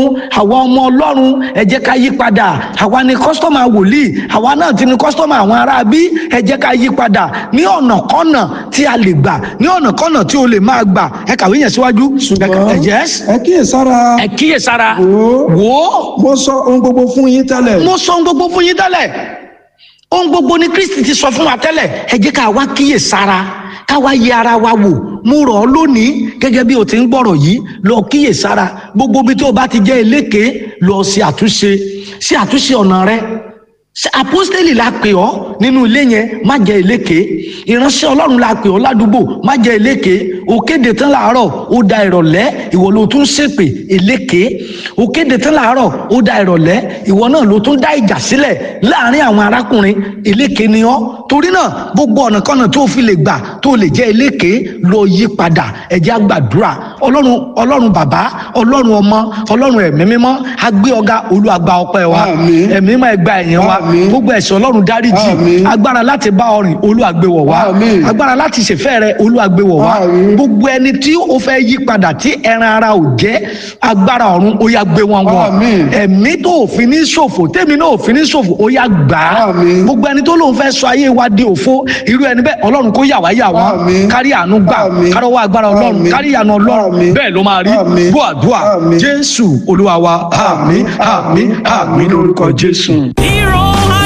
àwa ọmọ ọlọ́run ẹ jẹ́ ká yí padà àwa ni kọ́sítọ́mà wòlíì àwa náà ti ni kọ́sítọ́mà àwọn ará bí ẹ jẹ́ ká yí padà ní ọ̀nà kọ́nà tí a lè gbà ní ọ̀nà kọ́nà tí o lè máa gbà ẹ kàwé yẹn síwájú. ṣùgbọ́n ẹ yes ẹ kíyèsára ẹ kíyèsára wò ó wò ó mo sọ ohun gbogbo fún yín tẹ́lẹ̀ mo sọ ohun gbogbo fún yín tẹ́lẹ̀ ohun gbogbo ni kristi ti sọ fún wa tẹ́lẹ̀ ẹ jẹ́ ká wá kíyèsára ká wá yẹ ara wa wò mo rọ̀ ọ́ lónìí gẹ́gẹ́ bí o ti ń gbọ́rọ̀ yìí lọ kíyèsára gbogbo ibi tó o bá ti jẹ́ eléke lọ ṣe àtúnṣe ṣe àtúnṣe ọ̀nà rẹ Ṣé apostoli la pè ọ́ nínú ilé yẹn má jẹ́ eléke ìránṣẹ́ ọlọ́run la pè ọ́ ládùúgbò má jẹ́ eléke o kéde tán làárọ̀ ó da ìrọ̀lẹ́ ìwọ ló tún ṣépè eléke o kéde tán làárọ̀ ó da ìrọ̀lẹ́ ìwọ náà ló tún dá ìjà sílẹ̀ láàrin àwọn arákùnrin eléke ni ọ́ torí náà gbogbo ọ̀nà kọ́nà tó fi lè gbà tó lè jẹ́ eléke lọ yí padà ẹ jẹ́ á gbàdúrà ọlọ́run ọlọ́run bàbá ọlọ́run ọmọ ọlọ́run ẹ̀mí mímọ́ á gbé ọ̀gá olúwa gba ọpẹ́ wa Àmín. ẹ̀mí mímọ́ ẹ gba ẹ̀yìn wa Àmín. gbogbo ẹ̀ṣẹ̀ ọlọ́run dáríjì Àmín. agbára láti bá ọ rìn olúwa gbé wọ̀ wá Àmín. agbára láti ṣèfẹ́ rẹ olúwa gbé wọ̀ wá Àmín. gbogbo ẹni tí ó fẹ́ yí padà tí ẹran ara ò jẹ́ agbára ọ̀run ó yá gbé wọn wọ̀ Àmín. ẹ̀mí tó òfin ní ṣòfò tèmi náà òfin ní ṣòfò ó yá gbà á Àmín. gbogbo ẹni tó lóun fẹ́ sọ ayé wa di òfo irú ẹni bẹ́ẹ̀ ọlọ́run kó yà wá yà wá Àmín. kárí àánú gbà Àmín. kárọ́wọ́ agbára ọlọ́run Àmín. kárí ìyanu ọlọ́run Àmín. bẹ́ẹ̀ ló máa rí Àmín. gbọ́ àdúrà Àmín. jésù olúwa wa àmín àmín àmín lórúkọ jésù. Hero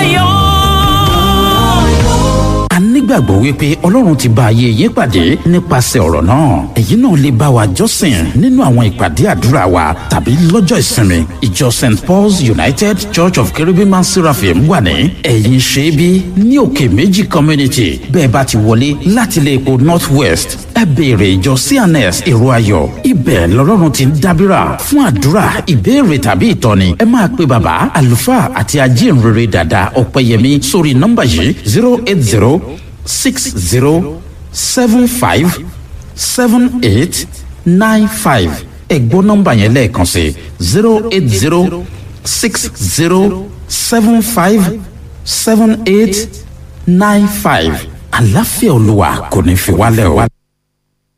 ayọ̀. a nígbàgbọ́ wípé ọlọ́run ti bá ayé yín pàdé nípasẹ̀ ọ̀rọ̀ náà èyí náà lè bá wa jọ́sìn nínú àwọn ìpàdé àdúrà wa tàbí lọ́jọ́ ìsinmi ìjọ st paul's united church of cherubim and seraphim wà ní ẹ̀yìn ṣẹ́bí ní òkè méjì community bẹ́ẹ̀ bá ti wọlé láti ilé epo north west ẹ béèrè ìjọ cns èrò ayọ̀ ibẹ̀ lọ́lọ́run ti ń dábìrà fún àdúrà ìbéèrè tàbí ìtọ́ni ẹ máa pe bàbá àlùfáà àti ajínrere dàda ọ̀pẹ̀yẹmí sórí nọ́mbà yìí zero eight zero six zero seven five seven eight nine five ẹ gbọ́ nọ́mbà yẹn lẹ́ẹ̀kan sí zero eight zero six zero seven five seven eight nine five àlàáfíà olúwa kò ní fi wálẹ̀ o.